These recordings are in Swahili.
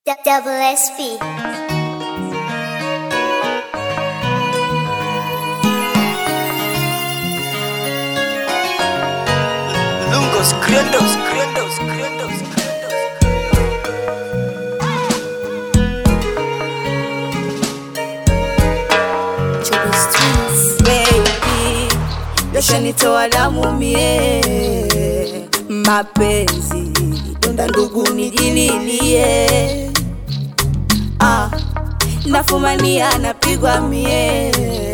D- Double SP. Lungos, Credos, Credos, Credos, baby, yashanitoa damu mie, mapenzi donda ndugu nijililie, ah, nafumania napigwa mie,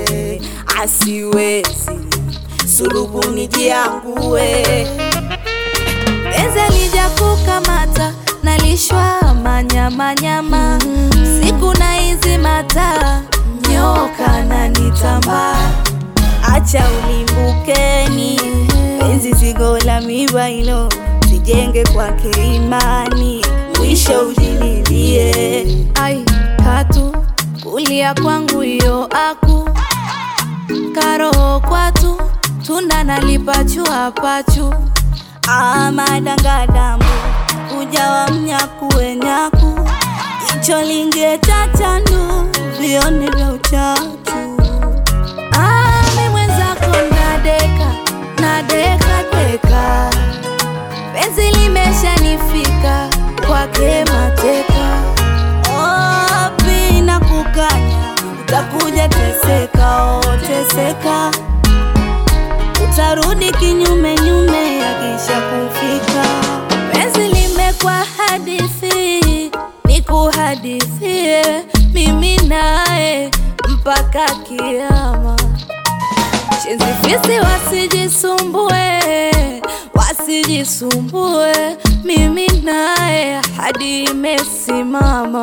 asiwezi sulubu nijiangue Penzi lija kukamata nalishwa manyamanyama siku na hizi mata nyoka na nitamba acha ulimbukeni, penzi zigo la miba ilo, sijenge kwake imani, mwisho ujililie. ai katu kulia kwangu iyo aku karoho kwatu tunda nalipachu pachu Amadangadambu ujawa mnyakuwe nyaku, icho lingie chachandu, vione vya uchachu. ami mwenzako nadeka nadeka deka penzi limeshanifika kwake mateka Wapi na kukanya, utakuja teseka, oh teseka, utarudi kinyume nyume yakisha kufika. penzi limekwa hadithi nikuhadithie mimi naye mpaka kiama Shenzi fisi wasijisumbue wasijisumbue mimi naye hadi imesimama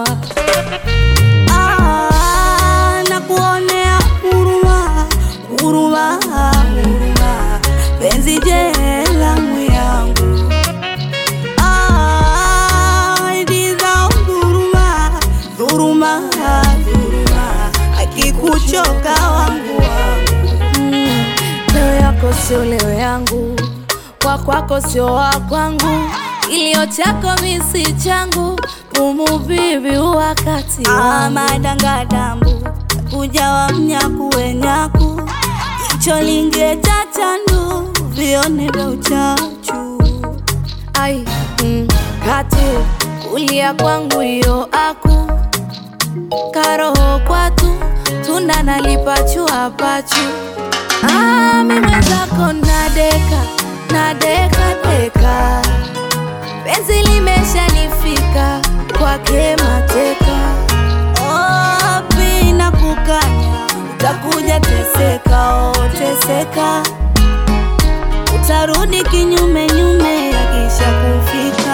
Ah, na kuonea huruma, huruma, huruma, penzi jelamu yangu. Ah, idiza dhuruma, dhuruma, dhuruma, akikuchoka wangu wangu. Mm, leo yako sio leo yangu, kwa kwako sio wa kwangu, kilio chako misi changu, pumu vivi wakati Ah, wangu. madangadambu kujawa mnyakuwe nyaku, icho lingie chachandu, vione vya uchachu. Ai, mm, katu kulia kwangu iyo aku karoho kwatu tunda nalipachu pachu ami mwenzako nadeka nadeka deka penzi limeshanifika kwake mateka Wapi na kukanya, utakuja teseka, oh teseka, utarudi kinyume nyume yakisha kufika.